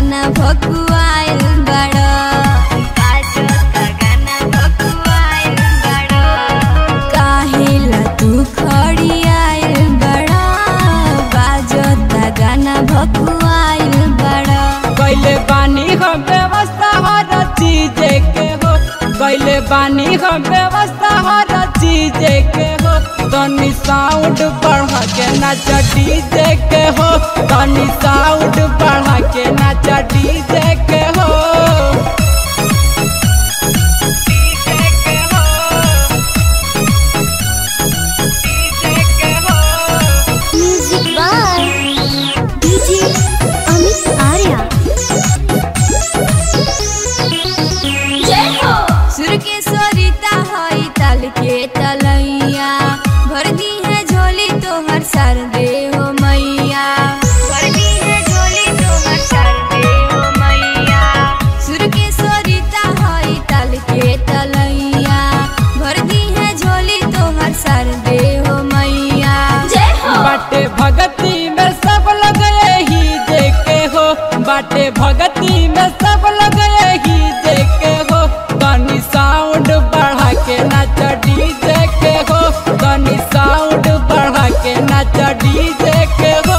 गाना भकुआइल बड़ बाजता गाना भकुआइल बड़ काहेला तू खड़ी आइल बड़ बाजता गाना भकुआइल बड़ कैले बानी हम व्यवस्था हर चीज के हो कैले बानी हम व्यवस्था हर चीज के हो तनी साउंड बढ़ा के नाच डीजे के हो तनी साउंड बढ़ा के नाच डीजे के हो music by DJ Amit Arya सुर के सरिता हई तल के तलैया भर दी है झोली तोहर सर दे हो मैया भर दी है झोली तोहर सर दे हो मैया सुर के सरिता हई तल के तलैया भर दी है झोली तोहर सर दे हो मैया जय हो बाटे भगती में सब लोग यही देखे हो बाटे भगती में सब लोग यही देखे हो तनी साउंड बढ़ा के नाच डीजे के हो तनी साउंड बढ़ा के नाच डीजे के हो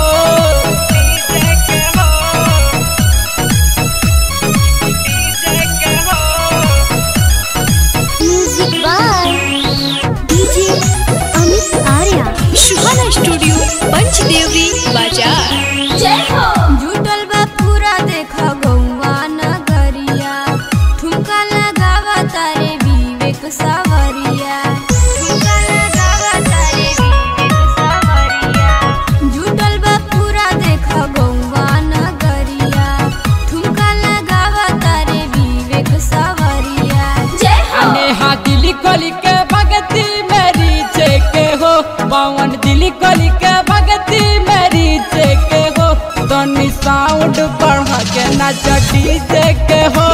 music by DJ Amit Arya Suhana studio Panchdevri बाजार जय हो जुटल बा पूरा देख गौवा नगरिया ठुमका लगावा तारे विवेक सावरिया ठुमका लगावा तारे विवेक सावरिया जुटल बा पूरा देख गौवा नगरिया ठुमका लगावा तारे विवेक सावरिया जय हो नेहा दिली कली के भगती मेरी के हो पवन दिली कली के भगती मेरी के हो तनी साउंड बढ़ा के नाच डीजे के हो